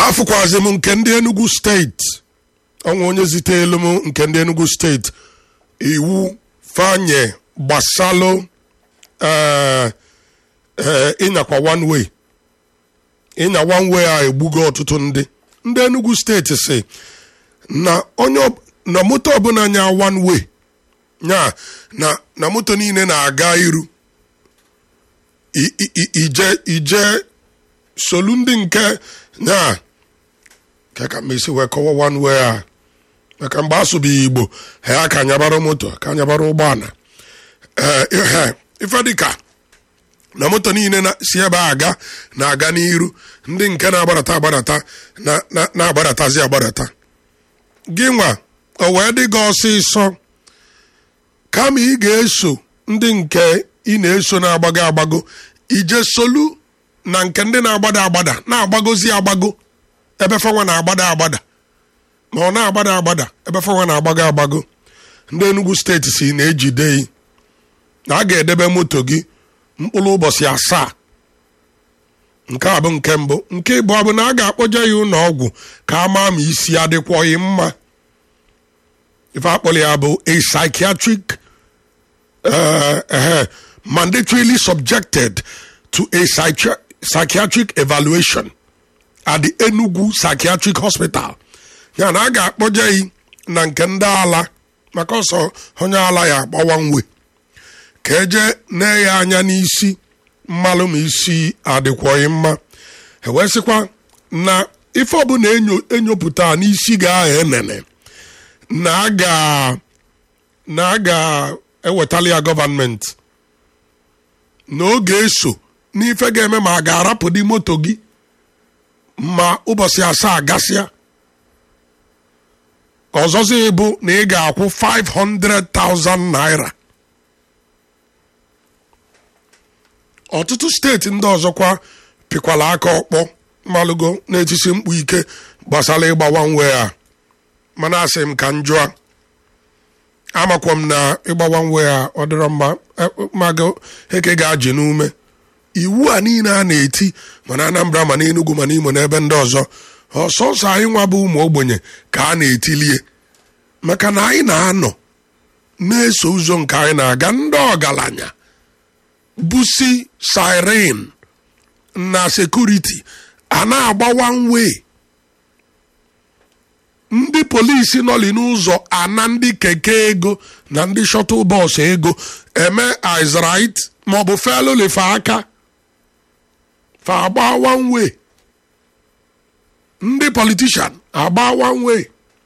afụkwazi m nke ndị enugu steeti ọnwa onye zitelu m nke ndị enugu steeti iwu fanye gbasalụ eh, eh, ịnyakwa one way ịnya one way a egbugo ọtụtụ ndị ndị enugu steeti si na onye ọ- na moto ọbụla nya one way nya na na moto niile na-aga iru I- i- i- ije ije solu ndị nke nya ka ka mesi wee kọwa one way a maka mgbe asụbeghị igbo ha ka nyabara moto ka nyabara ụgbọala ee ihe ife dịka na moto niile na- si ebe a aga na-aga n'iru ndị nke na-agbadata agbadata na- na- na-agbadatazi agbadata gị nwa o wee dị gị ọsịsọ kama ị ga-eso ndị nke ị na-eso na-agbago agbago ije solu na nke ndị na-agbada agbada na-agbagozi agbago ebe fanwa na-agbada agbada ma ọ na-agbada agbada ebe fanwa na-agbago agbago ndị Enugu steeti si na-ejide yi na a ga-edebe moto gị mkpụrụ ụbọchị asaa nke a bụ nke mbụ nke ịbụọ bụ na a ga-akpọje ya ụlọ ọgwụ ka a maa ma isi adịkwọghị mma ife akpọrọ ya bụ a psychiatric uh, uh, mandatorily subjected to a psychi- psychiatric evaluation at the Enugu Psychiatric Hospital ya na a ga-akpọje yi na nke ndị ala maka ọsọ onye ala ya agbawa nwe ka eje nee ya anya n'isi mmalụ ma isi adịkwọghị mma ewesịkwa na ife ọbụla enyo enyopụta n'isi ga-agha enene na a ga na a ga-ewetali ya gọvanmenti na ọ ga-eso n'ife ga-eme ma a ga-arapụ dị moto gị ma ụbọchị asaa gasịa ọzọzi bụ na ị ga-akwụ 500,000 naira ọtụtụ steeti ndị ọzọkwa pịkwala aka ọkpọ malụgo na-etisi mkpu ike gbasara ịgbawa nwe a mana asị m ka m jụọ amakwa m na ịgbawa nwe a ọ dịrọ mma eh, mago eke ga-ajị n'ume iwu a niile a na-eti mana Anambra ma na Enugu ma n'Imo n'ebe ndị ọzọ ọsọsọ anyị nwa bụ ụmụ ogbenye ka a na-etilie maka na anyị na-anọ na-eso ụzọ nke anyị na-aga ndị ọgaranya busi siren na sekuriti a na-agbawa nwe ndị polisi nọli n'ụzọ ana ndị keke ego na ndị shọtụl bọs ego eme izrit maọbụ felulife aka fa agbawa nwe ndị politishan agbawa nwe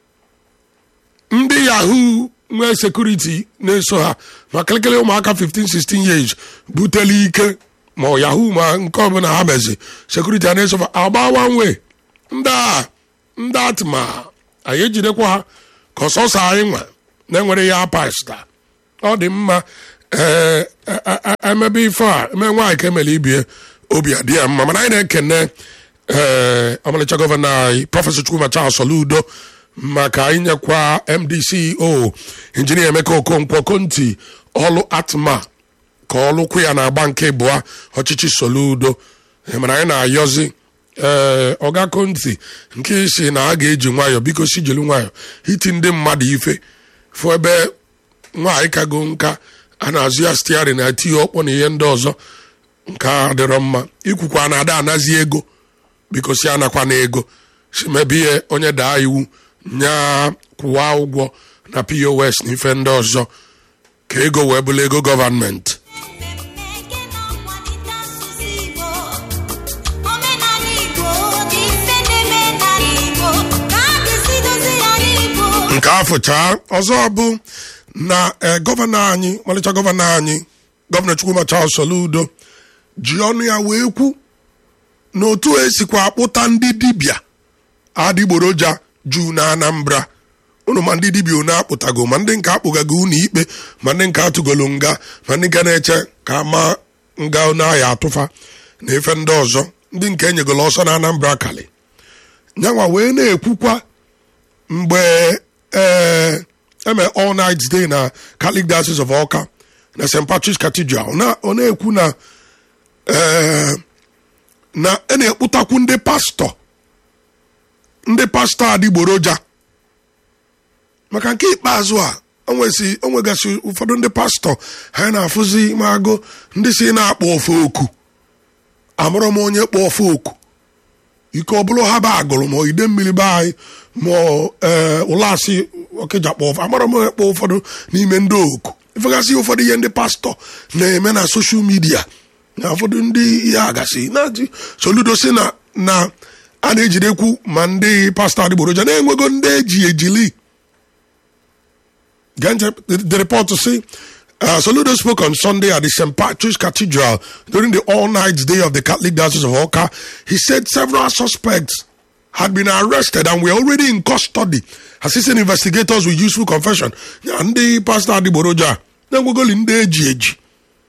ndị yahoo nwee sekuriti na-eso ha ma kịlịkịlị ụmụaka 15 16 years butele ike ma ọ yahoo ma nke ọbụla ha mezi sekuriti a na-eso ha agbawa nwe ndị a ndị atịma anyị ejidekwa ha ka ọsọsọ anyị nwa na-enwere ya pasta ọ dị mma ee e- e- emebe ife a eme nwaanyị ka emere ibie obi adị ya mma mana anyị na-ekene ee ọmalịcha gọvanọ anyị prọfesọ Chukwuma Charles Soludo maka inyekwa MDCO injinia Emeka Okonkwo Konti ọlụ atma ka ọlụkwụ ya na-agba nke bụa ọchịchị Soludo Eh, mana anyị na-ayọzi ee ọga Konti nke isi na a ga-eji nwayọọ biko si jiri nwayọọ iti ndị mmadụ ife fụ ebe nwaanyị kago nka a na-azụ ya stiarin na eti ya ọkpọ na ihe ndị ọzọ nke a dịrọ mma ikwukwa na ada anazi ego biko si anakwa na ego si mebe ihe onye daa iwu nya kwụwa ụgwọ na pos na ife ndị ọzọ ka ego wee bụrụ ego gọvanmenti Mmemme na-akwalite asụsụ Igbo omenala Igbo dị mfe n'eme n'ala Igbo ka a ga-esi dozie ya n'Igbo nke afọcha ọzọ bụ na eh, gọvanọ anyị malịcha gọvanọ anyị gọvanọ Chukwuma Charles Soludo ji ọnụ ya wee kwu na otu esikwa akpụta ndị dibịa adịgboroja juu na Anambra unu ma ndị dibịa unu akpụtago ma ndị nke akpụgago unu ikpe ma ndị nke atụgolo nga ma ndị nke na-eche ka ama nga unu ahịa atụfa na efe ndị ọzọ ndị nke enyegolo ọsọ na Anambra kali nyanwa wee na-ekwukwa mgbe ee eme all night day na Catholic Diocese of Awka na St. Patrick's Cathedral na ọ na-ekwu na ee na a na-ekputakwu ndị pastọ ndị pastọ adịgboroja maka nke ikpeazụ a onwesi onwegasị ụfọdụ ndị pastọ ha na-afụzi ma agụ ndị si na-akpọ ofe oku amụrụ m onye kpọ ofe oku ike ọ bụrụ ha ba agụrụ ma ide mmiri be anyị ma ee ụlasị ọkịja kpọ ofe amụrụ m onye kpọ ụfọdụ n'ime ndị oku ifegasị ụfọdụ ihe ndị pastọ na-eme na soshal midia na ụfọdụ ndị ihe agasị na soludo si na na a na-ejidekwu ma ndị pastọ adịgboroja na-enwego ndị eji ejili Ganja, the, the report to say, uh, Soludo spoke on Sunday at the St. Patrick's Cathedral during the all-night day of the Catholic Diocese of Oka. He said several suspects had been arrested and were already in custody. Assistant investigators with useful confession. And the pastor Adiboroja, then we go in the eji.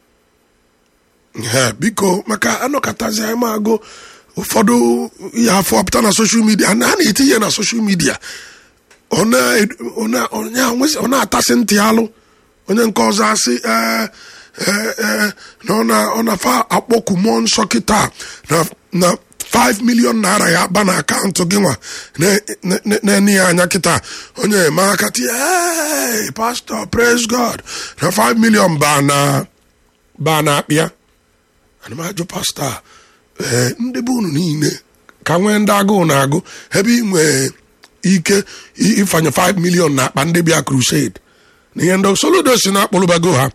Yeah, biko maka anọkọtazi anyị ma agụ ụfọdụ ihe afọ apụta na soshal midia na a na-etinye na soshal midia ọ na- ọ na- ọ na- ọ na-atasị ntị alụ onye nke ọzọ asị "Ee, ee, ee, na ọ na- ọ na-fa akpọku mmụọ nsọ kịta na na 5 million naira ya ba na akaụntụ gị nwa na- na- na- na-enye ya anya kịta onye eme aka tie "Hey, pastor praise god na 5 million ba na ba na akpịa ana m ajụ pastọ a, ee ndị be unu niile ka nwee ndị agụụ na-agụ ebe ị nwee ike i- ịfanye 5 million na akpa ndị bịa crusade na ihe ndị soludo si na akpụlụbago ha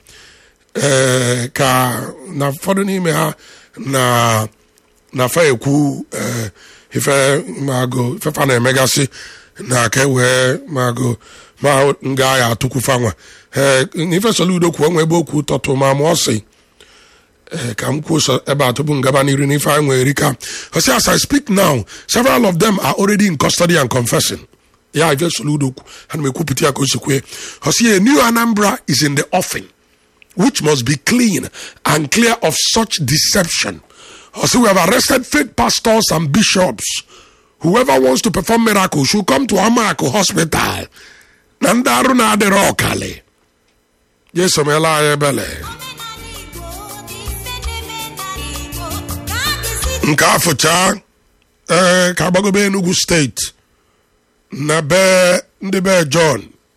ee ka na ụfọdụ n'ime ha na na fa ekwu ee ife magụ ife fa na-emegasị na ka e wee magụ ma nga ya atụkwu fanwa ee ife soludo kwuo nwe ebe okwu tọtụ ma ma ọ sị Eh, ka m kwuo so ebe a tupu m gaba n'iru n'ife anyị nwere rika ọsị as i speak now several of them are already in custody and confessing ya ife soludo kwu ana m ekwupụta ya ka o si kwue ọsị a new anambra is in the offing which must be clean and clear of such deception ọsị we have arrested fake pastors and bishops whoever wants to perform miracles should come to amaku hospital na ndị arụ na-adịrị ọkali jesu meela anyị ebele omenala Igbo dị mfe n'omenala Igbo ka a ga-esi nke afụcha ee ka agbagobe enugu steeti na be ndị be john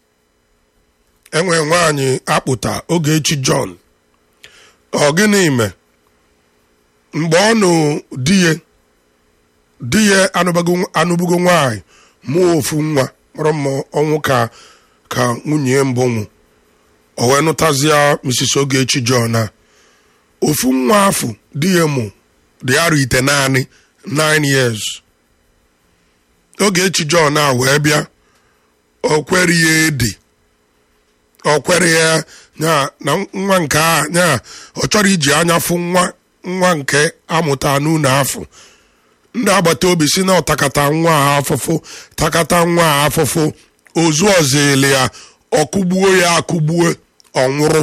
enwe nwaanyị akpụta ogechi john ọ gịnị me mgbe ọ nụ di ya di ya anụbago- anụbugo nwaanyị mụọ ofu nwa mụrụ mma ọnwụ ka ka nwunye mbụ nwụ o wee nụtazịa mrs ogechi john a ofu nwa afọ di ya mụ dị arọ ite naanị 9 years ogechi john a wee bịa o kwere ya edi o kwere ya nya na nwa nke a nya ọ chọrọ iji anya fụ nwa nwa nke amụta n'ụlọ afọ ndị agbata obi si na ọtakata nwa a afụfụ takata nwa a afụfụ ozu ọzọ ele ya ọkụgbuo ya akụgbuo ọ nwụrụ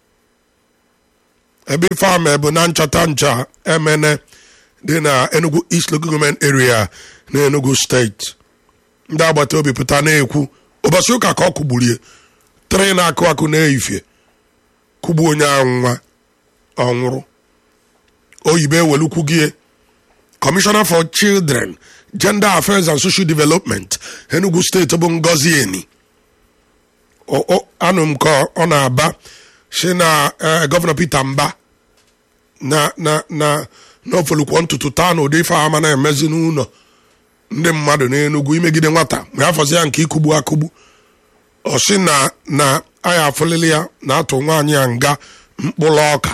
ebe ife ama bụ na nchọta ncha emene dị na enugu east local government area na enugu steeti ndị agbata obi pụta na-ekwu ụbọchị ụka ka ọ kụgburie tre na-akụ akụ na-eyifie kụgbu onye ahụ nwa ọ nwụrụ oyibo ewelukwu gị commissioner for children gender affairs and social development enugu steeti bụ ngozi eni O- o- anụ m ka ọ na-aba si na eh, gọvanọ peter mba na na na n'ofolukwo ntutu taa na ụdị ife ama na-emezi n'ụlọ ndị mmadụ n'enugwu imegide nwata ma ya fọzi ya nke ikugbu akụgbu ọ sị na na aya afụlili ya na-atụ nwaanyị ya nga mkpụrụ ọka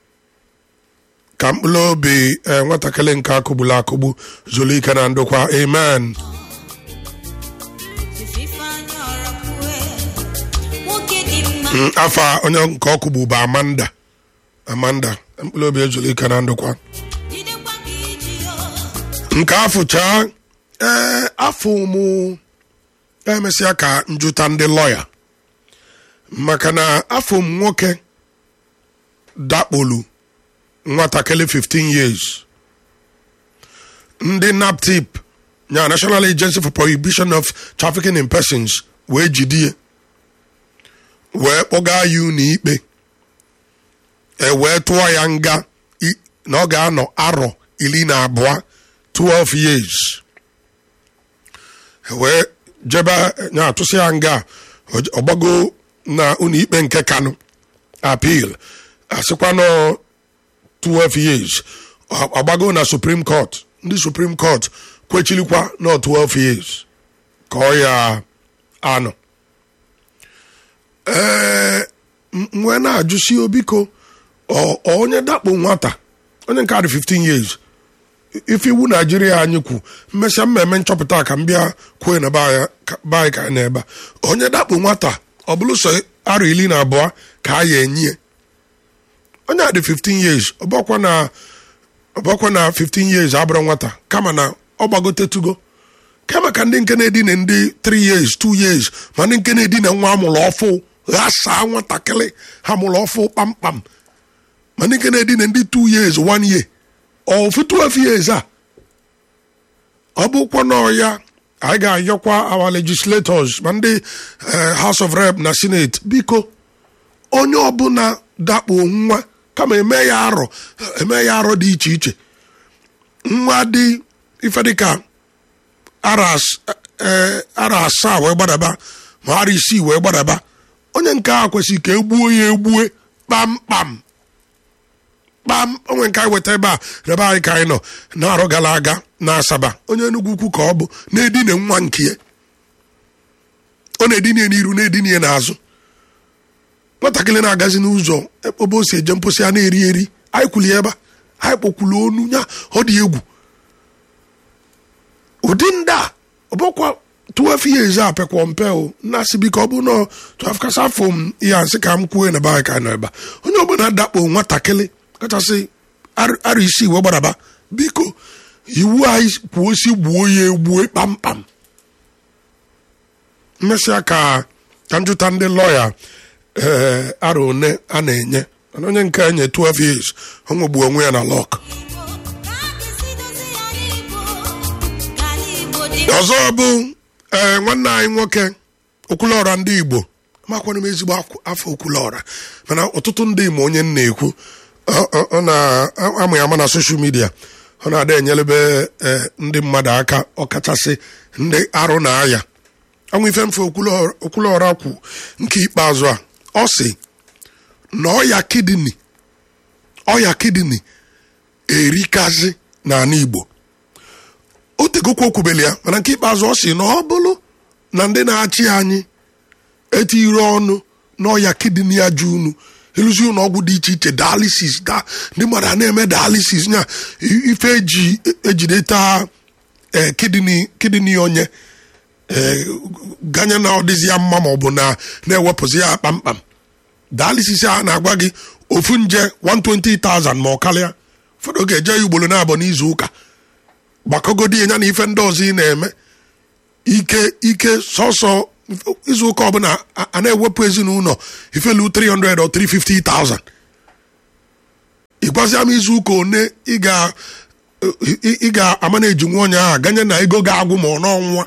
ka mkpụrụ obi eh, nwatakịrị nke akụgbula akụgbu zuru ike na ndokwa amen Ifeanyị ọrọkwue nwoke dị mma Mm, afa onye nke ọkụgbu bụ amanda amanda mkpụrụ obi ezuru ike na ndokwa jidekwa ka iji yo nke afụcha ee afọ mụ emesịa ka njụta ndị lọya maka na afọ m nwoke dakpolu nwatakịrị 15 years ndị naptip nya national agency for prohibition of trafficking in persons wee jidie wee kpọga ya ụlọ ikpe e wee tụọ ya nga i- na ọ ga-anọ arọ iri na abụọ 12 years wee jebe nya atụsị ya nga ọ- ọgbago na ụlọ ikpe nke kanụ appeal asịkwa nọ 12 years Ọ- ọgbago na supreme court ndị supreme court kwechilikwa nọ 12 years ka ọ ya anọ ee m- m wee na-ajụsi obiko ọ ọ onye dakpo nwata onye nke adị 15 years ife iwu naijiria anyị kwu mmesịa mmemme nchọpụta ka m bịa kwue na be anyị ka- be anyị ka anyị na-ebe a. onye dakpo nwata ọ bụrụ sọ arọ iri na abụọ ka a ya enye onye a dị 15 years ọbọkwa na ọbọkwa na 15 years abụrụ nwata kama na ọ gbagotetugo kama ka ndị nke na-edina ndị 3 years 2 years ma ndị nke na-edina nwa amụrụ ọfụ ghasaa nwatakịrị ha mụrụ ọfụ kpamkpam ma ndị nke na-edina ndị 2 years 1 year ofu 12 years a ọ bụkwa na ya anyị ga-ayọkwa our legislators ma ndị eh, house of rep na senate biko onye ọbụla dakpo nwa kama eme ya arọ eme ya arọ dị iche iche nwa dị ife dịka ara as- eh, ara asaa wee gbadaba ma ara isii wee gbadaba onye nke a kwesịrị ka egbuo ya egbue kpamkpam kpam onwe nke anyị weta ebe a rebe anyị ka anyị nọ na-arọ gara aga na asaba onye enugwu ukwu ka ọ bụ na-edine nwa nke ya ọ na-edine ya n'iru na-edine ya n'azụ nwatakịrị na-agazi n'ụzọ ebe o si eje mposi a na-eri eri anyị kwuli ebe a anyị kpokwulu onu ya ọ dị egwu ụdị ndị a ọbụkwa 12 years a pekwa mpe o nnasị biko ọ bụ nọ 12 kasa afọ m ya nsị ka m kwue na be anyị ka anyị nọ ebe a onye ọbụla dakpo nwatakịrị kachasị ar- arọ isii wee gbadaba biko iwu anyị kwuo si gbuo ya egbue kpamkpam mmesịa ka ka m jụta ndị lọya ee arọ one a na-enye mana onye nke enye 12 years ọ nwegbu onwe ya na lọk ọzọ bụ ee nwanne anyị nwoke okwulọra ndị igbo makwana m ezigbo akw- afọ okwulọra mana ọtụtụ ndị ma onye m na-ekwu ọ- ọ ọ na-amụ ya ama na soshal midia ọ na-ada enyelebe ee, ndị mmadụ aka ọkachasị ndị arụ na aya anwụ ife mfe okwulọra okwulọra kwu nke ikpeazụ a ọ sị na ọya kidini ọya kidini erikazi n'ala igbo o tegokwa okwubeli ya mana nke ikpeazụ ọ sị na ọ bụrụ na ndị na-achị anyị etiri ọnụ n'ọya kidini ya ju unu ịlụzi ụlọ ọgwụ dị iche iche dialysis da ndị mmadụ a na-eme dialysis nya i- ife eji ejideta eh, kidini kidini onye eh, ganye na ọ dịzi ya mma ma ọ bụ na na-ewepụzi ya kpamkpam dialysis a na-agwa gị ofu nje 120,000 ma ọ karịa ụfọdụ ga-eje ya ugboro na-abụ n'izu ụka gbakọgodi ya na ife ndị ọzọ ị na-eme ike ike sọsọ izu ụka ọbụla a- a na-ewepụ ezinụlọ ifelu 300 or 350,000 ịgwazia m izu ụka one ị ga ị- ị ị ga-ama na ejinwa onye ahụ ganye na ego ga-agwụ ma ọ n'ọnwa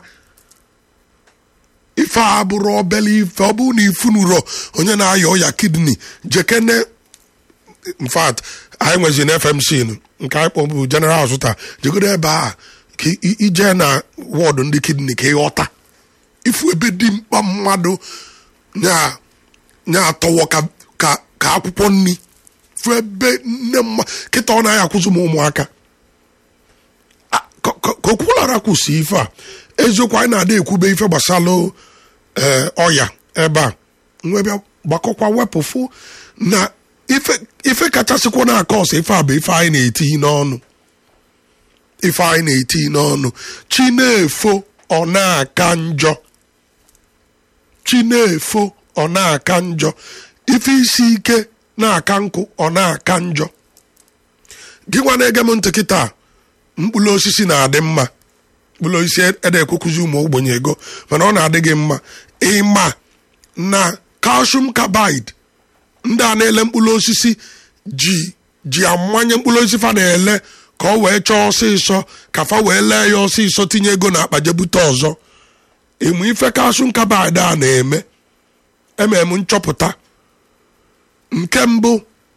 ife a bụrụ obele ife ọ bụrụ na ifunuro onye na-aya ọya kidney jekene in fact anyị nwezi na fmc nụ, nke anyị kpọ bụ general hospital jegodo ebe a ka i- ije na wọdụ ndị kidney ka ịghọta ifu ebe dị mkpa mmadụ nya nya atọwọ ka ka ka akwụkwọ nri fu ebe nne mma kịta ọ naghị akwụzụ m ụmụaka A- ka ka- ka okwulara kwụsị ife a eziokwu anyị na-ada ekwube ife gbasalụ ee ọya ebe a nwebịa gbakọkwa wepụ fụ na ife ife kachasịkwa na aka ọsọ ife a bụ ife anyị na-eti n'ọnụ ife anyị na-eti n'ọnụ chi na-efo ọ na-aka njọ chi na-efo ọ na-aka njọ ife isi ike na-aka nkụ ọ na-aka njọ gị nwa na-ege m ntị kịta mkpụrụ osisi na-adị mma mkpụrụ osisi ede ekwekụzi ụmụ ogbenye ego mana ọ na-adị gị mma ịma na calcium carbide ndị a na-ele mkpụrụ osisi ji ji amanye mkpụrụ osisi fa na-ele ka ọ wee chọọ ọsịsọ ka fa wee lee ya ọsịsọ tinye ego na akpa jebute ọzọ ịmụ ife calcium carbide a na-eme emere m nchọpụta nke mbụ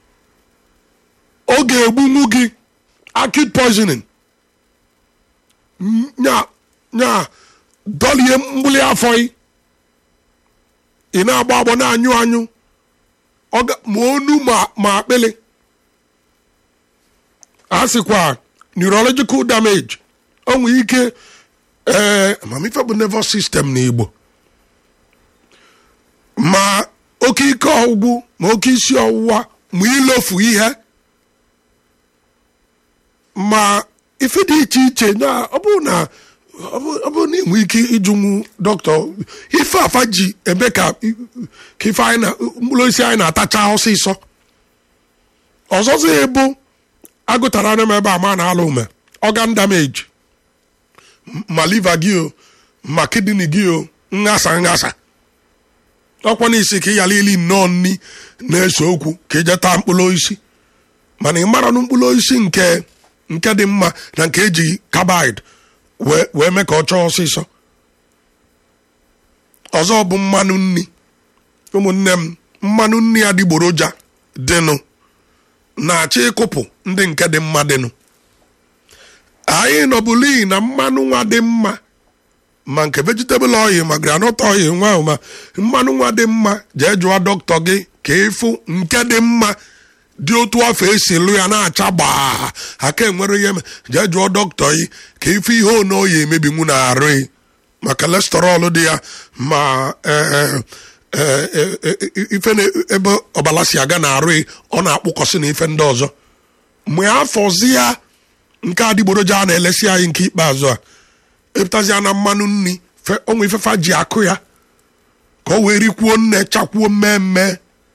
ọ ga-egbunwu gị acute poisoning nya nya dọlie mgbuli afọ ị ị na-agba agbọ na-anyụ anyụ ọ ga- ma onu ma ma akpịlị a sịkwa neurological damage o nwere ike ee amamife bụ nervous system n'igbo ma oke ike ọgwụgwụ ma oke isi ọwụwa ma ilofu ihe ma ife dị iche iche na ọ bụrụ na ọ bụ- ọ bụrụ na ị nwee ike ịjụnwu dọkịta ife afa ji eme ka ka ife anyị na mkpụrụ osisi anyị na-atacha ọsịsọ ọzọzọ ya bụ agụtara anya m ebe a ma na-alụ ume organ damage ma liver gị o ma kidney gị o nghasa nghasa ọkwa n'isi ka ị yala ili nnọọ nni na-ese okwu ka ije taa mkpụrụ osisi mana ị mara na mkpụrụ osisi nke nke dị mma na nke eji kabid wee wee mee ka ọ chọọ ọsịsọ ọzọ bụ mmanụ nni ụmụnne m mmanụ nni adịgboroja dịnụ na-achọ ịkụpụ ndị nke dị mma dịnụ anyị nọbụli na mmanụ nwa dị mma ma nke vegetable oil ma groundnut oil nwa ahụ ma mmanụ nwa dị mma jee jụọ dọkịta gị ka ịfụ nke dị mma dị otu afọ esi lụ ya na-acha gbaa aka enwere ihe me- jee jụọ dọkịta gị ka ịfụ ihe ono ya emebinwu na arụ gị ma kolesterọl dị ya ma eh, eh, eh, eh, ife na ebe ọbala si aga na arụ gị ọ na-akpụkọsị na ife ndị ọzọ mgbe afọzi ya nke adịgboroja a na-elesi anyị nke ikpeazụ a epụtazia na mmanụ nri fe- onwe ifefa ji akụ ya ka o wee rikwuo nne chakwuo mmemme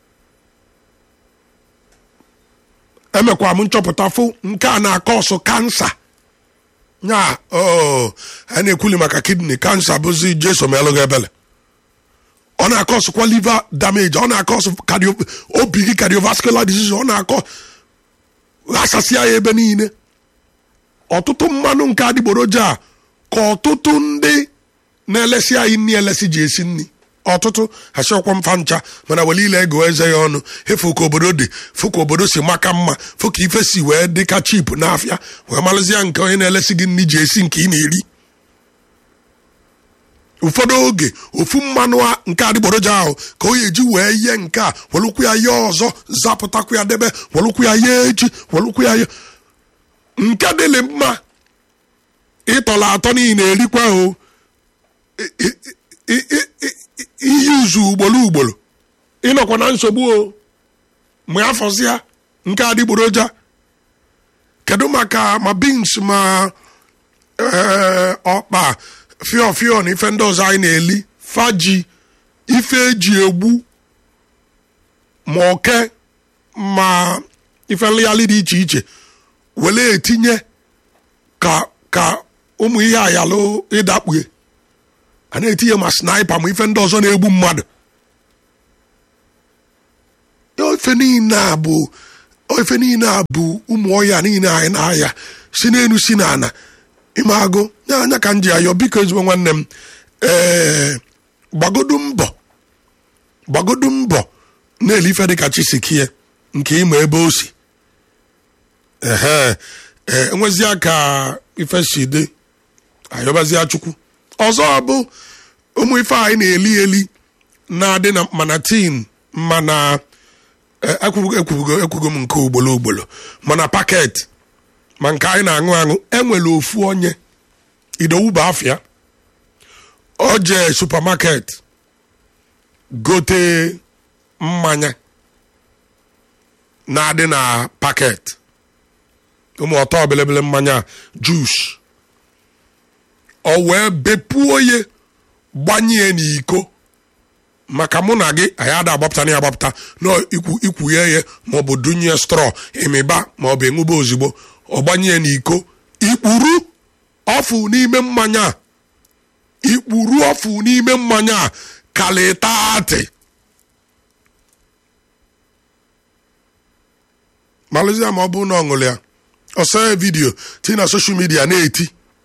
emekwa m nchọpụta fụ nke a na-akọ ọsụ kansa nya o a na-ekwuli maka kidney kansa bụzi jeso melụghị ebele ọ na-akọ ọsụkwa liver damage ọ na-akọ ọsụ cardio obi gị cardiovascular disease ọ na-akọ ghasasịa ya ebe niile ọtụtụ mmanụ nke adịgboroja a ka ọtụtụ ndị na-elesi anyị nri elesi ji esi nri ọtụtụ achọkwa mfa ncha mana wele ile ego eze ya ọnụ efu ka obodo dị fụ ka obodo si maka mma fụ ka ife si wee dị ka chip n'afịa wee malụzie nke onye na-elesi gị nri ji esi nke ị na-eri ụfọdụ oge ofu mmanụ a- nke adịgboroja ahụ ka o eji wee ye nke a welụkwu ya ye ọzọ zapụtakwu ya debe welụkwu ya ye echi welụkwu ya ye nke dịlị mma ịtọla atọ niile erikwa o I- i- i- i- i- iyi uzu ugboro ugboro ịnọkwa na nsogbu o mgbe afọzịa nke adịgboroja kedu maka ma beans ma ee, ọkpa fịọ fịọ na ife ndị ọzọ anyị na-eli faji ife eji egbu ma oke ma ife nlịghalị dị iche iche wele etinye ka ka ụmụ ihe ayalụ ịdakpue a na-etinye ma snipa ma ife ndị ọzọ na-egbu mmadụ ife niile a bụ ife niile a bụ ụmụ ọhịa niile anyị na-aya si n'elu si n'ana ime agụ ya anya ka m ji ayọ biko ezigbo nwanne m ee gbagodu mbọ gbagodu mbọ na-ele ife dịka chisikie nke ịma ebe o si ehe ee enwezia ka ife si dị ayọbazia chukwu ọzọ bụ ụmụ ife anyị na-eli eli na-adị na mana tin mana eh, ekwugo ekwugo ekwugo m nke ugboro ugboro mana paket ma nke anyị na-aṅụ aṅụ enwere ofu onye idowu bụ afịa o jee supamaket gote mmanya na-adị na paket ụmụ ọtọ belebele mmanya jus ọ wee bepuo ye gbanye n'iko maka mụ na gị anyị ada agbapụta na ya agbapụta na ikwu ikwughe ya maọbụ dunye strọ ịmịba maọbụ ịṅụba ozugbo ọ gbanye n'iko ikpuru ọfụ n'ime mmanya a ikpuru ọfụ n'ime mmanya a kalịtaatị malụzie ma ọ bụrụ na ọ ṅụrụ ya ọsọ ya vidiyo tinye na soshal midia na-eti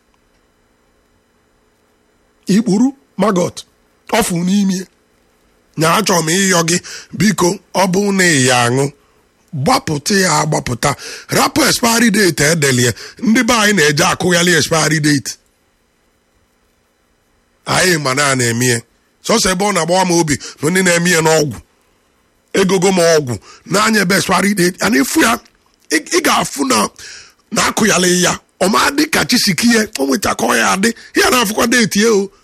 ikpuru magot ọfụ n'ime nya achọrọ m ịyọ gị biko ọ bụ na ị ya aṅụ gbapụta ya agbapụta rapụ expiry date edelie ndị be anyị na-eje akụghali expiry date anyị ma na a na-eme ya sọsọ ebe ọ na-agbawa m obi na ndị na-eme ya n'ọgwụ egogo m ọgwụ na-anya ebe swara ide ya na ịfụ ya ị ị ga-afụ na na-akụyala ya ọma dị ka chisikie o nwechakọ ya adị ya na-afụkwa deeti ya o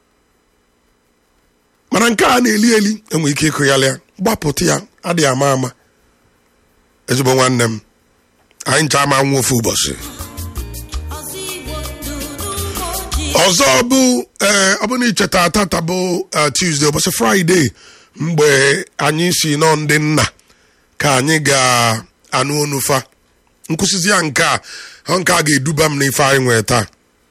mana nke a na-eli eli enwe ike ịkụyala ya gbapụta ya adịghị ama ama ezigbo nwanne m anyị ncha ama nwa ofu ụbọchị ọzọ igbo ndụ n'ụmụ ojii ọzọ bụ ee ọ bụ na icheta tata bụ eh, Tuesday ụbọchị Fraịde mgbe anyị si nọ ndị nna ka anyị ga-anụ onufa nkwụsịzi ya nke a ọ nke a ga-eduba m n'ife anyị nwee taa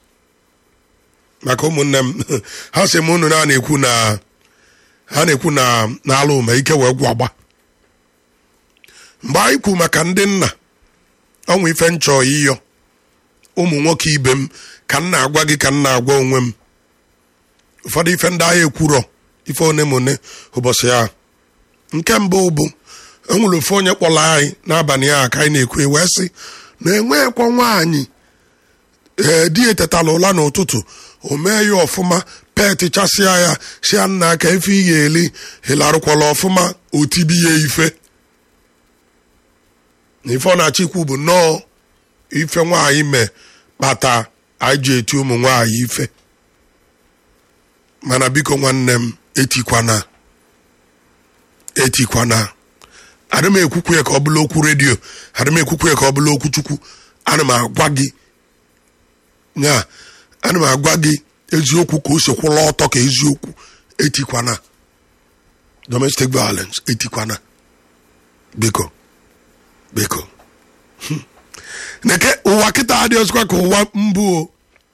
maka ụmụnne m ha sị m unu na na-ekwu na ha na-ekwu na na-alụ ma ike wee gwụ agba mgbe anyị kwu maka ndị nna ọnwa ife nchọ ịyọ ụmụ nwoke ibe m ka m na-agwa gị ka m na-agwa onwe m ụfọdụ ife ndị agha ekwurọ ife one ma one ụbọchị ahụ nke mbụ bụ enwere ofe onye kpọrọ anyị n'abalị ahụ ka anyị na-ekwu wee sị na enweghịkwa nwaanyị ee di etetala ụla n'ụtụtụ o mee ya ọfụma petichasịa ya sịa nna ka ife ị ga-eli ịlarụkwala ọfụma otibi ya ife na ife ọ na-achọ ikwu bụ nnọọ ife nwaanyị mee kpata anyị ji eti ụmụ nwaanyị ife mana biko nwanne m etikwana etikwana adị m ekwukwu ya ka ọ bụla okwu redio adị m ekwukwu ya ka ọ bụla okwu chukwu ana m agwa gị ya ana m agwa gị eziokwu ka o si kwụla ọtọ ka eziokwu etikwana domestic violence etikwana biko biko neke ụwa kịta adị ọzọkwa ka ụwa mbụ o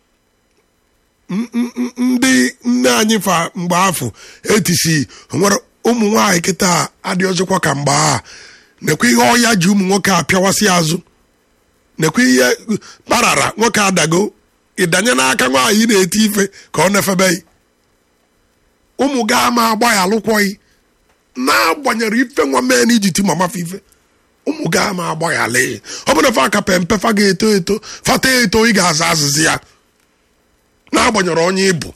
M- m- m- ndị nne anyị fa mgbe afọ etisi nwere ụmụ nwaanyị kịta adị ọzọkwa ka mgbe a nekwa ihe ọya ji ụmụ nwoke apịawasị azụ nekwa ihe kparara nwoke adago ịdanye n'aka nwaanyị na-eti ife ka ọ na-efebeghị ụmụ ga ama agba ya alụkwọghị na-agbanyere ife nwa mee na iji ti mama fa ife ụmụ ga ama agba ya lee ọ bụrụ fa ka pempe fa ga-eto eto fata eto ị ga-aza azịzị ya n'agbanyere onye ịbụ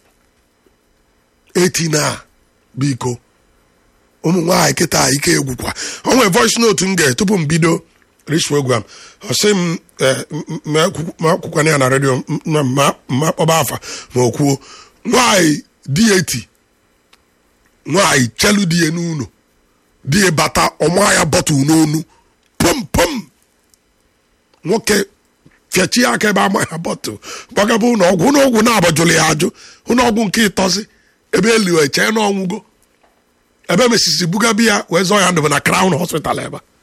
etina biko ụmụ nwaanyị kịta ike egwukwa o nwere voice note m ga tupu m bido rich program ọ sị m eh, m- m- ma akwụkwọ- ma akwụkwọ ya na redio m- ma ma- ma kpọba afa ma o kwuo nwaanyị di eti nwaanyị chelu di ya n'ụlọ di ya bata ọma ya bọtụl n'onu pom pom nwoke fiachi aka ebe ama ya bọtụl gbagaba ụlọ ọgwụ ụlọ ọgwụ na-agbajụrụ ya ajụ ụlọ ọgwụ nke ịtọzi ebe eliwe chee na ọnwụgo ebe mesisi bugabi ya wee zọọ ya ndụ na crown hospital ebe a.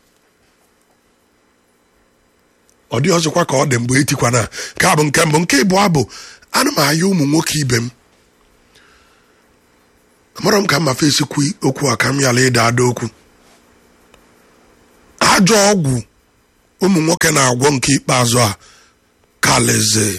ọ dị ọzọkwa ka ọ dị mgbe etikwana nke a bụ nke mbụ nke ịbụọ bụ ana m aya ụmụ nwoke ibe m amarọ m ka mma fesikwu okwu a ka m yala ịda ada okwu ajọ ọgwụ ụmụ nwoke na-agwọ nke ikpeazụ a kaleze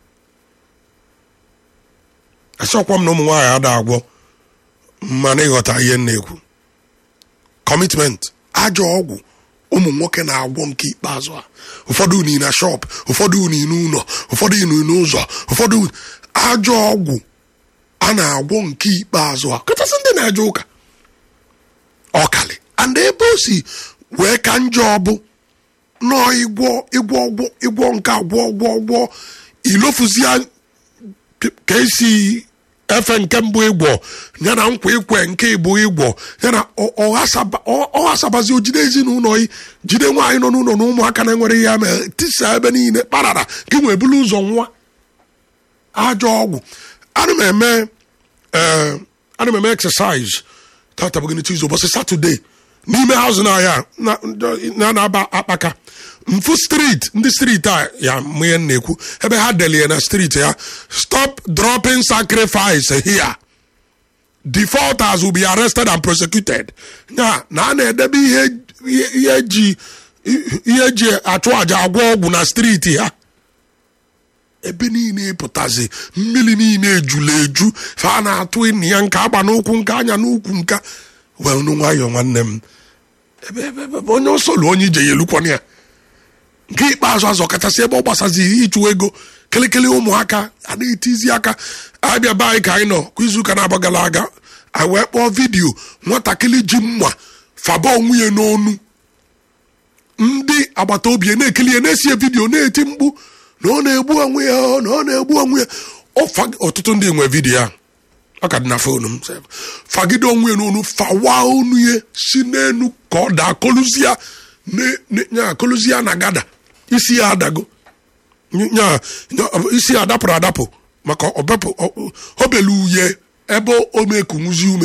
asọkwa m na ụmụ nwaanyị ada agwọ mana ịghọta ihe m na-ekwu kọmitment ajọ ọgwụ ụmụ nwoke na-agwọ nke ikpeazụ a ụfọdụ uni na shop ụfọdụ uni n'ụlọ ụfọdụ uni n'ụzọ ụfọdụ ajọ ọgwụ a na-agwọ nke ikpeazụ a kachasị ndị na-eje ụka ọkali and ebe o si wee ka njọ bụ nọọ ịgwọ ịgwọ ọgwọ ịgwọ nke agwọ ọgwọ ọgwọ ilofuzia ka esi efe nke mbụ ịgwọ ya na nkwa ikwe nke ịbụ ịgwọ ya na ọ- ọ ghasaba- ọ- ọ ghasabazi ojide ezinụlọ yi jide nwaanyị nọ n'ụlọ na ụmụaka na-enwere ya ma tisa ebe niile kparara gị nwee bulu ụzọ nwa ajọ ọgwụ ana m eme eh, ana m eme exercise tata bụgịnị tuesday ụbọchị satọde n'ime haụzụ na ya na- na na-aba akpaka mfu street ndị street a ya mụnye na-ekwu ebe ha delie na street ya stop dropping sacrifice here defaulters will be arrested and prosecuted ya na a na-edebe ihe ihe ihe eji ihe eji achụ àjà agwọ ọgwụ na streeti ha ebe niile pụtazi mmiri niile ejula eju fa na-atụ ịnị ya nke agba n'ụkwụ nke anya n'ụkwụ nka wee nụ nwayọọ nwanne m ebe ebe ebe ebe onye osolu onye ije ya elukwana ya nke ikpeazụ azọ kachasị ebe ọ gbasazi ịchụ ego kelekele ụmụaka a na-etizi aka abịa be anyị ka anyị nọ kwa izuụka na-agbagala aga anyị wee kpọọ vidiyo nwatakịrị ji mma faba onwe ya n'onu ndị agbata obi ya na-ekili ya na-esie vidiyo na-eti mkpu na ọ na-egbu onwe ya na ọ na-egbu onwe ya Ọfa- ọtụtụ ndị nwe vidiyo a ọ ka dị na fonu m sef. fagide onwe ya n'onu fawa onu ya si n'enu ka ọ daa koluzia ne- ne- nya koluzia na gada isi ya adago nya nya- isi ya adapụrụ adapụ maka ọbepụ ọ- ọ belu uye ebe o mekunwuzi ume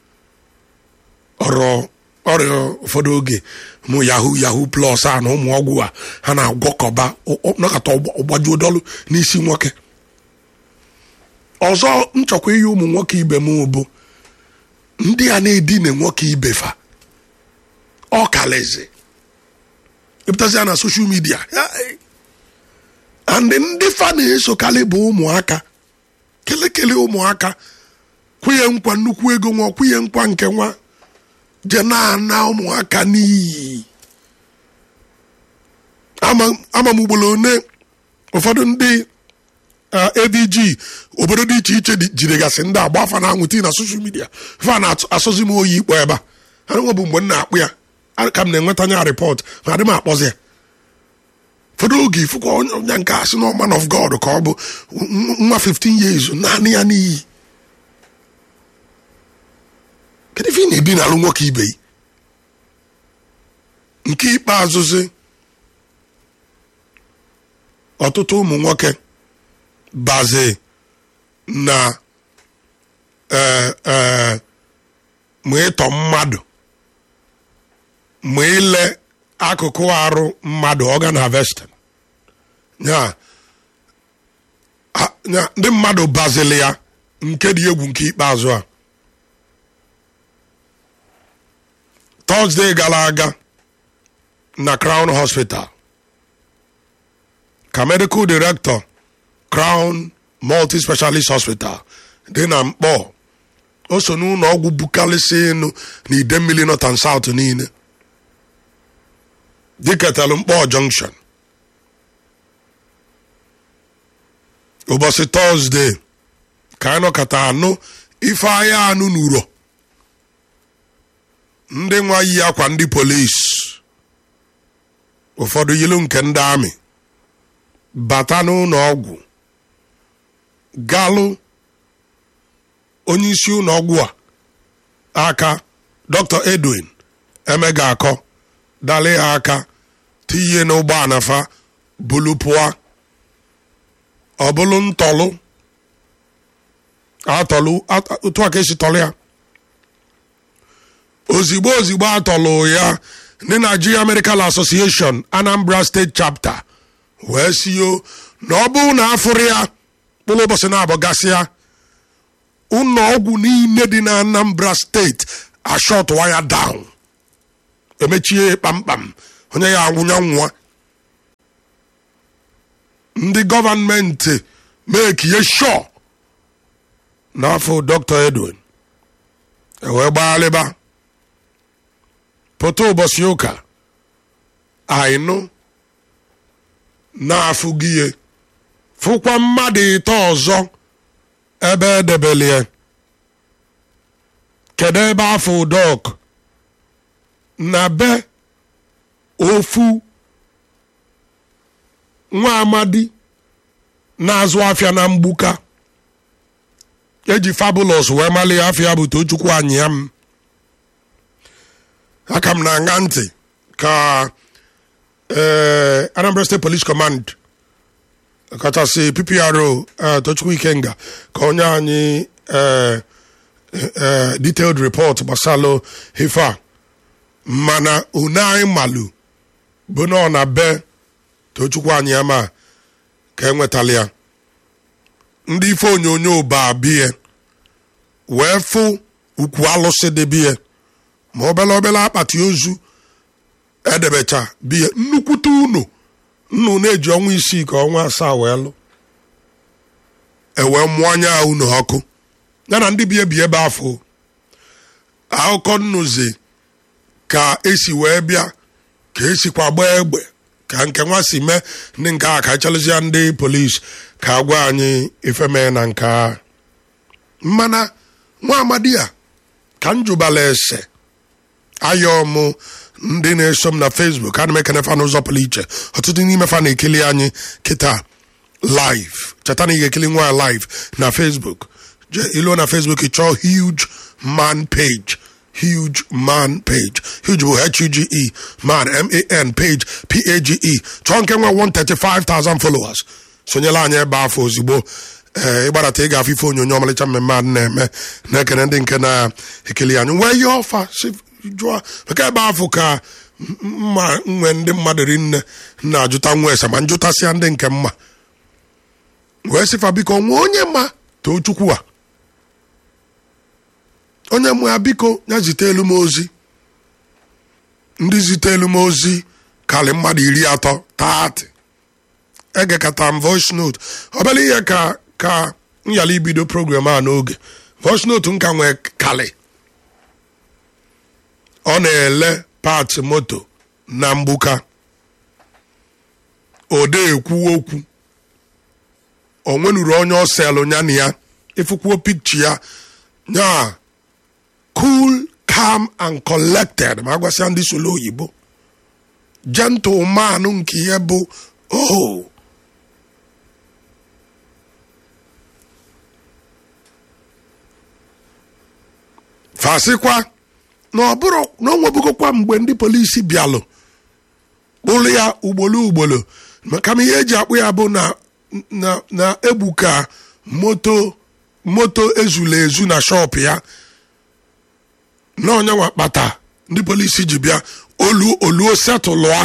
ọrọ ọrịa ụfọdụ oge mụ yahoo yahoo plus a na ụmụ ọgwụ a ha na-agwọkọba ọ- ọ- nọkọta ọgba- ọgbajuo dọlụ n'isi nwoke ọzọ nchọkwa ihe ụmụ nwoke ibe m bụ ndị a na-edina nwoke ibe fa ọ kalaeze ịpụtazi ya na soshal midia and ndị fa na-esokarị bụ ụmụaka kelekele ụmụaka kwụnye nkwa nnukwu ego nwa kwụnye nkwa nke nwa je na-ana ụmụaka n'iyi ama ama m ugboro one ụfọdụ ndị uh, avg obodo dị iche iche dị- jidegasị ndị agba afa na anwụ tii na soshal midia fa na-asọzi m oyi ikpọ ebe a ha nwe bụ mgbe m na-akpụ ya a- ka m na-enweta nya rịpọt ma adị m akpọzi ya ụfọdụ oge ifụkwa onye onye nke a sị na man of god ka ọ bụ n- nwa 15 years naanị ya n'iyi kedu ife ị na-edinalụ nwoke ibe yi nke ikpeazụzi ọtụtụ ụmụ nwoke bazi na eh, eh, ma ịtọ mmadụ ma ile akụkụ arụ mmadụ organ harvesting ya ha- ya ndị mmadụ bazili ya nke dị egwu nke ikpeazụ a Thursday gara aga na Crown Hospital ka medical director Crown Multi Specialist Hospital dị na mkpọ o so n'ụlọ ọgwụ bukarịsị enu na ide mmiri North and South niile dịketelu mkpọ junction ụbọchị tọzdee ka anyị nọkọta anụ ife ahịa anụ n'uro ndị nwa yi akwa ndị polis ụfọdụ yilu nke ndị amị bata n'ụlọ ọgwụ galụ onye isi ụlọ ọgwụ a aka dr edwin emega akọ dali ha aka tinye n'ụgbọala fa bulu pụọ ọ bụlụ ntọlụ atọlụ at- otu a ka esi tọlụ ya ozigbo ozigbo atọlụ ya ndị Nigeria Medical Association Anambra State Chapter wee sio na ọ bụrụ na afụrụ ya mkpụrụ ụbọchị na-abụ gasịa ụlọ ọgwụ niile dị na Anambra steeti ashọtụwa ya down emechie kpamkpam onye ya anwụnya nwa ndị gọọmenti mekie sho n'afọ dr edwin ewee gbaghalịba pụta ụbọchị ụka ainụ na-afụ gị ihe fụkwa mmadụ ịtọ ọzọ ebe edebelie kedu ebe afọ dọk na be ofu nwa amadi na-azụ afịa na mgbuka eji fabulous wee mali afịa bụ tochukwu anyị ya m aka m na-aṅa ntị ka eh, Anambra State Police Command kachasị PPRO eh, Tochukwu Ikenga ka onye anyị eh, eh, detailed report gbasalụ ife a mana une anyị malụ bụ na ọ na be tochukwu anyị ama ka enwetala ya ndị ife onyonyo ba bie wee fụ ukwu alụsị dị bie ma obele obele akpati ozu edebecha bie nnukwute unu nnu na-eji ọnwa isii ka ọnwa asaa wee lụ ewee mụọ anya unu ọkụ ya na ndị bie bi ebe afọ akụkọ nnuzi ka esi wee bịa ka esikwa gbaa egbe ka nke nwa si mee ndị nke a ka echelụzia ndị polis ka agwa anyị ife mee na nke a mmana nwa amadi a ka m jụbala ese ayọ m ndị na-eso m na facebook ana m ekene fa n'ụzọ pụrụ iche ọtụtụ n'ime fa na-ekili anyị kịta live cheta na ị ga-ekili nwa live na facebook je iluo na facebook ị chọọ huge man page huge man page huge bụ h-u-g-e man m-a-n page p-a-g-e chọọ nke nwe 135,000 followers sonyela anyị ebe afọ ozugbo ee ịgbadata ị ga-afụ ife onyonyo ọmalịcha mmemme a na-eme na-ekene ndị nke na-ekele anyị wee ihe ọfa si jụọ maka ebe afọ ka mma nwe ndị mmadụ rinne na-ajụta nwa ese ma njụtasịa ndị nke mma wee sịfa biko nwa onye ma too chukwu a onye mụ ya biko ya zite elu m ozi ndị zite elu m ozi karị mmadụ iri atọ taatị egekata m voice note obere ihe ka ka nyala ibido program a n'oge voice note nka nwee kali ọ na-ele pati moto na mgbuka ode ekwu okwu o nwenuru onye ọ selụ ya na ya ịfụkwuo pikchi ya nya cool calm and collected ma agwasịa ndị solo oyibo gentleman nke ihe bụ oh fasịkwa na ọ bụrụ na o nwebugokwa mgbe ndị polisi bịalụ kpụrụ ya ugbolo ugbolo maka ma ihe eji akpụ ya bụ na na na egbuka moto moto ezula ezu na shọp ya na onyenwa kpata ndị polisi ji bịa olu oluo setụlụa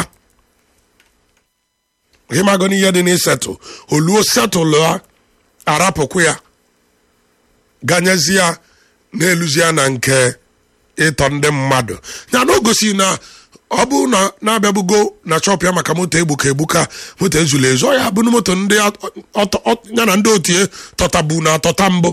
ịmago n'ihe dị n'isetụ oluo setụlụa arapụkwu ya ganyezie na-eluzie na nke ịtọ ndị mmadụ ya na o gosi na ọ bụ na na-abịabugo na chọp ya maka moto egbuka egbuka moto ezula ezu ọ ya bụ na moto ndị ya na ndị otie tọtabu na atọta mbụ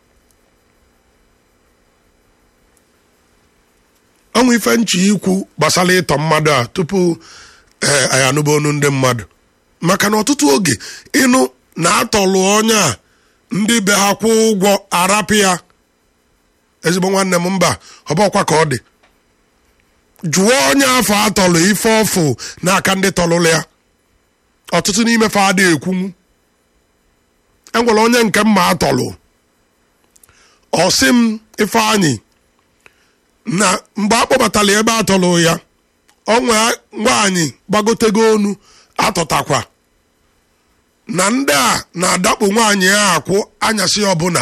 ọnwụ ife nchi ikwu gbasara ịtọ mmadụ a tupu ee anyị anụba onu ndị mmadụ maka na ọtụtụ oge ịnụ na-atọlụ onye a ndị be ha kwụ ụgwọ arapụ ya ezigbo nwanne m mba ọbọkwa ka ọ dị jụọ onye afọ atọlụ ife ọfụ n'aka ndị tọlụlụ ya ọtụtụ n'ime fa adịghị ekwunwu enwere onye nke mma atọlụ ọsị m ifeanyị na mgbe a kpọbatara ebe atọlụ ya ọnwa nwaanyị gbagotego onu atọtakwa na ndị a na-adakpo nwaanyị ya akwụ anyasị ọbụla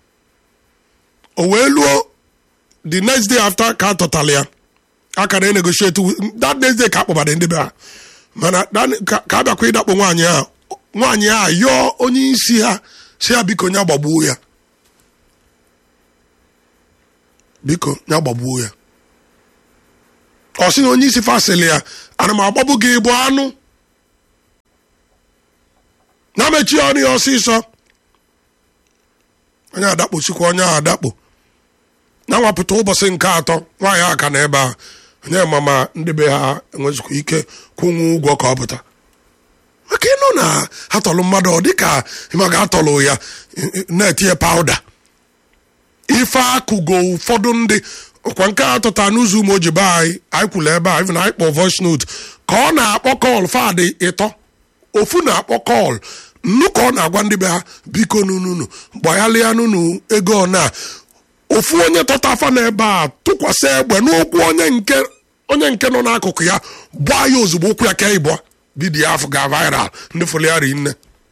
o wee luo the next day after ka atọtara ya aka na negotiate that next day ka akpọbara ndị be ha mana ka a bịakwa ịdakpo nwaanyị a nwaanyị a yọọ onye isi ha si ya biko ya gbagbuo ya biko ya gbagbuo ya ọ sị na onye isi fasịlị ya ana m agbagbu gị bụ anụ na mechie ọnụ ya ọsịsọ onye adakposikwa onye ahụ adakpo na nwapụta ụbọchị nke atọ nwaanyị aka na ebe a onye mama ndị be ha enwezikwa ike kwụnwu ụgwọ ka ọ pụta maka ịnụ na atọlụ mmadụ ọ dịka ịmaga atọlụ ya na-etinye pawuda ife akụgo ụfọdụ ndị ọkwa nke a tụta n'ụzọ ụmụ oji be anyị anyị kwuru ebe a even anyị kpọ voice note ka ọ na-akpọ kọl fadị ịtọ ofu na-akpọ kọl nnu ka ọ na-agwa ndị be ha biko nununu gbaghalịa nunu ego na ofu onye tọta afa n'ebe a tụkwasị egbe n'ụkwụ onye nke onye nke nọ n'akụkụ ya gbaa ya ozugbo ụkwụ ya ka ịbụa vidiyo afọ ga viral ndị foliari nne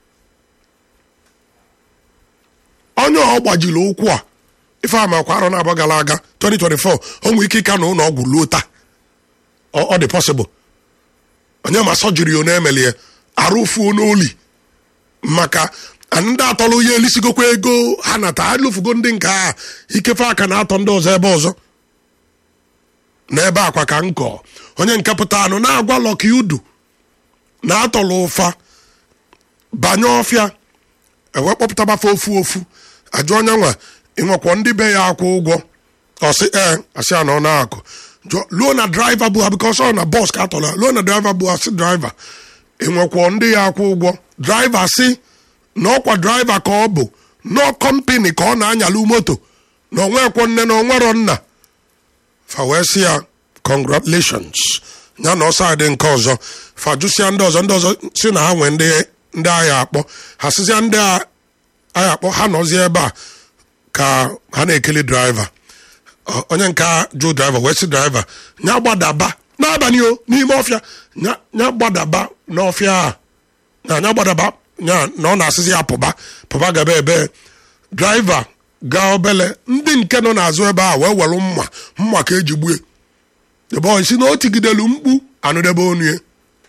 onye ọ gbajiri ụkwụ a ife amakwa arọ na-abụ gara aga 2024 o nwere ike ịka na ụlọ ọgwụ luo taa ọ dị pọsịbụl onye ma sọjiri ọ na-emelie arụfuo n'oli maka ndị atọrọ ya elisigokwa ego ha nata alụfugo ndị nke a ikefe aka na-atọ ndị ọzọ ebe ọzọ n'ebe akwa ka nkọ onye nke pụta anụ na-agwa lọki udu na-atọrọ ụfa banye ọfịa ewe kpọpụtabafe ofu ofu ajụ onye nwa ịnwekwọ ndị be ya akwụ ụgwọ ọsị ee asị ya na ọ na-akụ luo na draiva bụ ha bikọs ọ na bọs ka atọrọ luo na draiva bụ asị draiva enwekwọ ndị ya akwụ ụgwọ draiva sị na ọkwa draiva ka ọ bụ nọ kọmpini ka ọ na-anyalụ moto na onwekwo nne na onwero nna fa wee sị ya congratulations ya na ọsọ adị nke ọzọ fa jụsịa ndị ọzọ ndị ọzọ si na ha nwee ndị ndị agha akpọ ha sịzịa ndị agha akpọ ha nọzie ebe a ka ha na-ekele draiva Ọ- onye nke a jụ draiva wee sị draiva nya gbadaba n'abalị o n'ime ọfịa nya nya gbadaba n'ọfịa a na anya gbadaba nya na ọ na-asịzi ya pụba pụba gaba ebe draiva gaa obele ndị nke nọ n'azụ ebe a wee were mma mma ka eji gbue ebe ọ si na o tigidelu mkpu anụdebe onu ya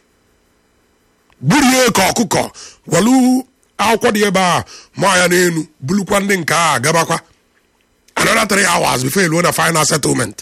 burie ka ọkụkọ welu akwụkwọ dị ebe a ma ya n'elu bulukwa ndị nke a gabakwa another three hours before eluo na final settlement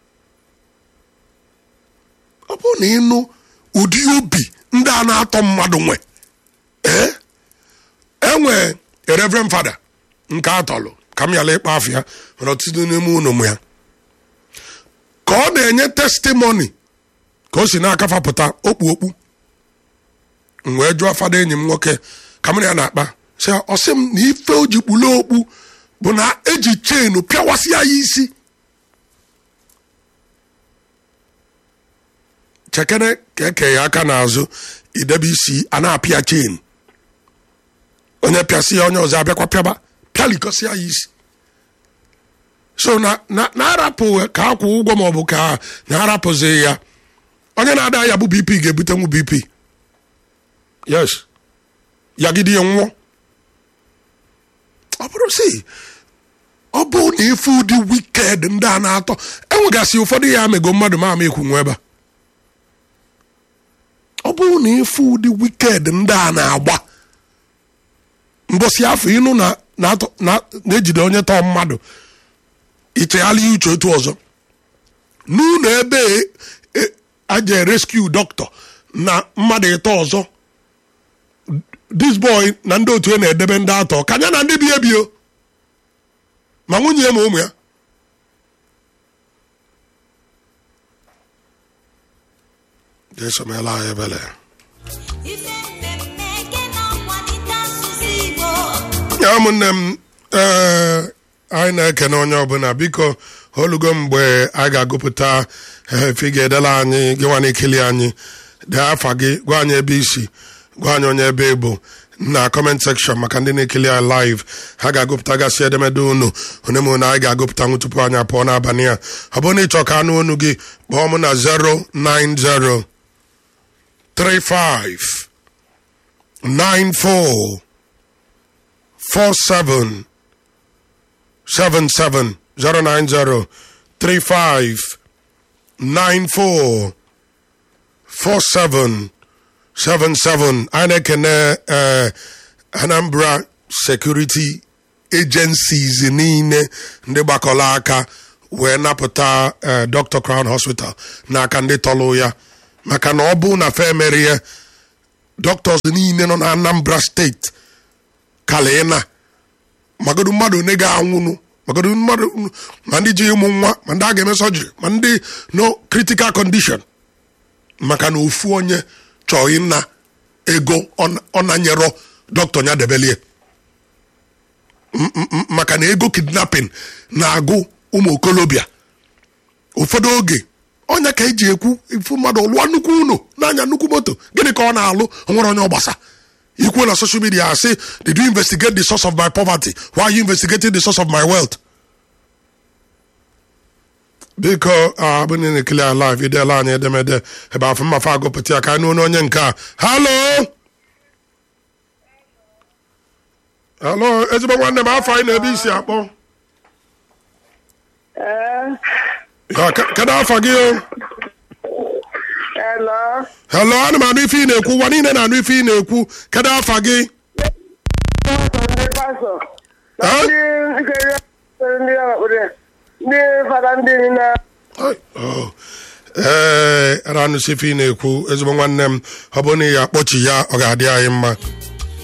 ọ bụrụ na ịnụ ụdị obi ndị a na-atọ mmadụ nwe ee enwe reverend fada nke atọlụ ka m yala ịkpa afọ ya nwere ọtụtụ n'ime ụlọ m ya ka ọ na-enye testimony ka o si n'aka fapụta okpu okpu m wee jụọ fada enyi m nwoke ka m na ya na-akpa sị ya, ọ sị m na ife o ji kpulu okpu bụ na eji chenu pịawasị ya ya isi chekere ka eke ya aka n'azụ idebe isi a na-apịa chen onye pịasị ya onye ọzọ abịakwa pịaba pịalikọsị ya isi so na na na-arapụ ka akwụ ụgwọ ma ọ bụ ka na-arapụzi ya onye na-ada ya bụ bp ga-ebutenwu bp yes yagide ya nwụọ ọ bụrụ si ọ bụ na ife ụdị wiked ndị a na-atọ enwegasị ụfọdụ ya amego mmadụ ma ama ekwu nwe ebe a ọ bụrụ na ife ụdị wiked ndị a na-agba mbosi afọ ịnụ na na-atọ- na- na-ejide onye tọọ mmadụ ichegharị ya uche otu ọzọ n'ụlọ ebe e- aje rescue doctor na mmadụ ịtọ ọzọ this boy na ndị otu ya na-edebe ndị atọ ka ya na ndị bi ebio ma nwunye ya ma ụmụ ya desomela anyị ebele ife mmemme eke na-akwalite asụsụ Igbo ya ụmụnne m ee anyị na-ekene onye ọbụla biko olugo mgbe anyị ga-agụpụta efe ị ga-edela anyị gị nwa na-ekili anyị dee afa gị gwa anyị ebe isi gwa anyị onye ebe ịbụ na kọment sekshọn maka ndị na-ekili anyị live ha ga-agụpụta gasị edemede unu onye m na anyị ga-agụpụta nwu tupu anyị apụọ n'abalị a ọ bụrụ na ịchọ ka anụ onu gị kpọọ m na 090 35 94 four seven seven seven zero nine zero three five nine four four seven seven seven anyị na-ekene eh, Anambra Security Agencies niile ndị gbakọrọ aka wee napụta eh, Dr. Crown Hospital n'aka ndị tọlụ ya maka na ọ bụ na fe emerie doctors niile nọ na Anambra steeti kalina magodu mmadụ one ga-anwụnụ magodu mmadụ ma ndị ji ịmụ nwa ma ndị a ga-eme sọjiri ma ndị no critical condition maka na ofu onye chọọ ịna ego ọ- ọ na-nyerọ dọkịta ya debelie M- m- m- maka na ego kidnapping na-agụ ụmụ okolobịa ụfọdụ oge ọnya ka eji ekwu ifu mmadụ lụọ nnukwu ụlọ n'anya nnukwu moto gịnị ka ọ na-alụ o nwere onye ọgbasa ikwu na social media asị did you investigate the source of my poverty why are you investigating the source of my wealth biko abụ na na-ekele ya live idela anyị edemede ebe afọ mmafe agụpụta ya ka anyị n'onu onye nke a halo halo ezigbo nwanne m afọ anyị na-ebe isi akpọ Eh, Ya, ke- kedu afọ gị o hello. helo ana m anụ ife ị na-ekwu ụwa niile na-anụ ife ị na-ekwu kedu afa gị Ndị pastọ. Na Eh? ndị nkiri ndị ọkpụrụ ndị fada ndị na Ai, oh. ee ara anụsi ife ị na-ekwu ezigbo nwanne m ọ bụrụ na ị ya akpọchi ya ọ ga-adị anyị mma